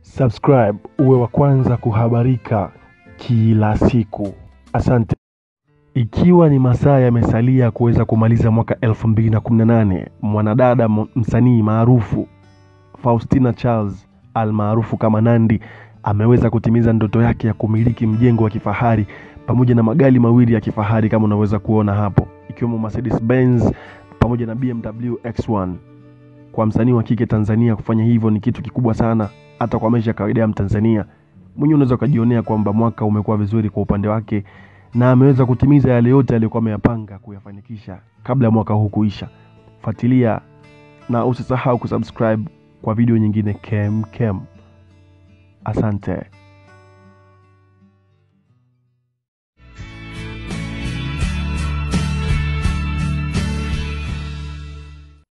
subscribe uwe wa kwanza kuhabarika kila siku. Asante. Ikiwa ni masaa yamesalia kuweza kumaliza mwaka 2018, mwanadada m- msanii maarufu Faustina Charles almaarufu kama Nandy ameweza kutimiza ndoto yake ya kumiliki mjengo wa kifahari pamoja na magari mawili ya kifahari kama unaweza kuona hapo, ikiwemo Mercedes Benz pamoja na BMW X1. Kwa msanii wa kike Tanzania kufanya hivyo ni kitu kikubwa sana, hata kwa maisha ya kawaida ya Mtanzania mwenyewe unaweza ukajionea kwamba mwaka umekuwa vizuri kwa upande wake na ameweza kutimiza yale yote aliyokuwa ameyapanga kuyafanikisha kabla ya mwaka huu kuisha. Fuatilia na usisahau kusubscribe kwa video nyingine kem kem. Asante.